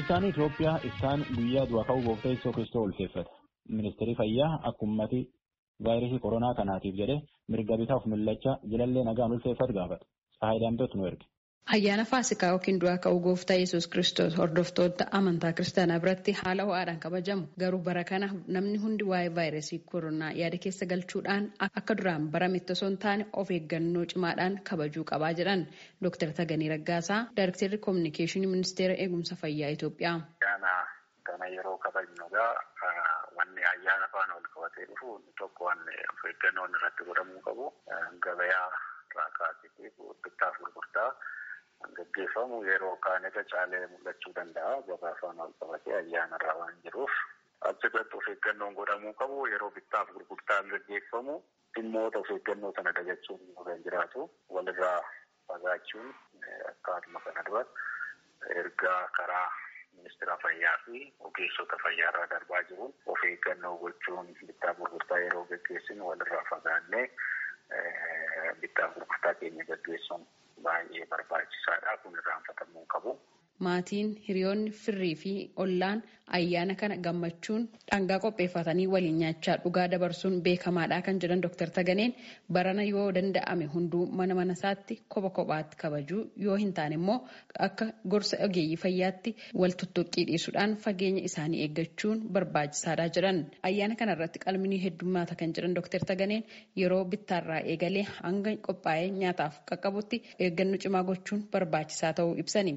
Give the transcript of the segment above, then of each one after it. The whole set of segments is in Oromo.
Kiristaanii Itoophiyaa isaan guyyaa du'a ka'uu gooftaa Yesuus Kiristoos ulfeeffata. Ministeerri fayyaa akkummati vaayirasii koronaa kanaatiif jedhe mirga bitaaf millachaa jilallee nagaan ulfeeffatu gaafata. Tsahaayii Daamtooti nu erge. Ayyaana Faasikaa yookiin du'aa ka'uu gooftaa Yesuus Kiristoos hordoftoota amantaa kiristaanaa biratti haala ho'aadhaan kabajamu. Garuu bara kana namni hundi waa'ee vaayirasii koronaa yaada keessa galchuudhaan akka duraan barametti osoo hin taane of eeggannoo cimaadhaan kabajuu qabaa jedhan Dr. Tagaanii Raggaasaa, Daayirektarri Koominikeeshinii Ministeera Eegumsa Fayyaa Itoophiyaa. Ayyaana kana yeroo kabajnu gaa wanni ayyaana faana wal qabatee dhufu tokko wanni of eeggannoon irratti godhamuu qabu gabayaa irraa kaasee bittaaf gurgurtaa gaggeeffamu yeroo kaan irra caalee mul'achuu danda'a gabaa faana wal qabatee ayyaana irraa waan jiruuf achirratti of eeggannoon godhamuu qabu yeroo bittaaf gurgurtaan gaggeeffamu dhimmoota of eeggannoo sana dagachuun kan jiraatu walirraa fagaachuun akkaatuma kana dura ergaa karaa ministeera fayyaa fi ogeessota fayyaa irraa darbaa jiruun of eeggannoo gochuun bittaaf gurgurtaa yeroo gaggeessinu walirraa fagaannee bittaaf gurgurtaa keenya gaggeessuun baay'ee barbaachisaadha. Kun irraanfatamuu qabu. Maatiin hiriyoonni firrii fi ollaan ayyaana kana gammachuun dhangaa qopheeffatanii waliin nyaachaa dhugaa dabarsuun beekamaadha kan jedhan Dr. Taganeen barana yoo danda'ame hunduu mana mana isaatti kopha kophaatti kabajuu yoo hin taane immoo akka gorsa ogeeyyii fayyaatti wal tuttuqqii dhiisuudhaan fageenya isaanii eeggachuun barbaachisaadha jedhan. Ayyaana kana irratti qalminii heddummaata kan jedhan Dr. Taganeen yeroo bittaarraa eegalee hanga qophaa'ee nyaataaf qaqqabutti eeggannoo cimaa gochuun barbaachisaa ta'uu ibsani.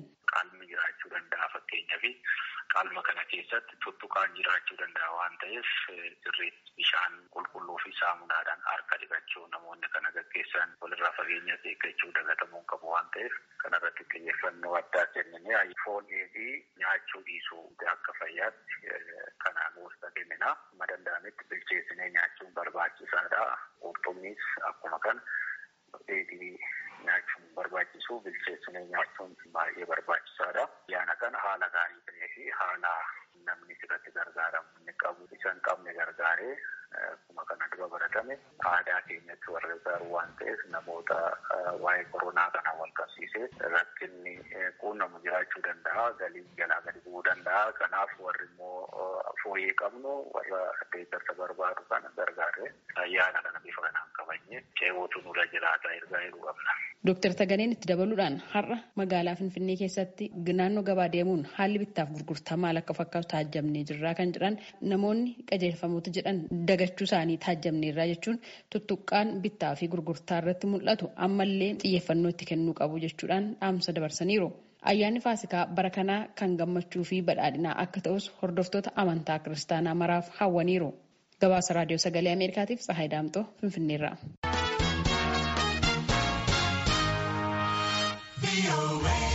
Qalma kana keessatti tuttuqaan jiraachuu danda'a waan ta'eef sirriitti bishaan qulqulluu fi saamunaadhaan harka dhiqachuu namoonni kana gaggeessan walirraa fageenya eeggachuu dagatamuu qabu waan ta'eef kanarratti xiyyeeffannoo addaa kennine foon dheedhii nyaachuu dhiisuu akka fayyaatti kanaan gorsa kennina. Amma danda'ametti bilcheessinee nyaachuun barbaachisaadha. Qurxummiis akkuma kana dheedhii nyaachuun barbaachisu bilcheessinee nyaachuun baay'ee barbaachisaadha. Ayyaana kana haala gaarii ta'ee fi haala namni sirratti gargaaramu inni qabu isa hin qabne gargaaree akkuma kana dura baratame aadaa keenyatti warra gargaaru waan ta'eef namoota waa'ee koronaa kana wal qabsiisee rakkinni quunnamu jiraachuu danda'a galii jalaa gadi bu'uu danda'a kanaaf warri immoo fooyyee qabnu warra deeggarsa barbaadu kana gargaaree ayyaana kana bifa kanaan kabajne ceewwatu nurra jiraata ergaa jedhu qabna. Dooktar Taganeen itti dabaluudhaan har'a magaalaa Finfinnee keessatti naannoo gabaa deemuun haalli bittaaf gurgurtaa maal akka fakkaatu taajjabnee jirraa kan jedhan namoonni qajeelfamoota jedhan dagachuu isaanii taajjabneerraa jechuun tuttuqqaan bittaa fi gurgurtaa irratti mul'atu ammallee xiyyeeffannoo itti kennuu qabu jechuudhaan dhaamsa dabarsaniiru. Ayyaanni Faasikaa bara kanaa kan gammachuu fi badhaadhinaa akka ta'us hordoftoota amantaa kiristaanaa maraaf hawwaniiru. Gabaasa Raadiyoo Sagalee Ameerikaatiif Tsahaay Daamtoo Finfinneerraa. away.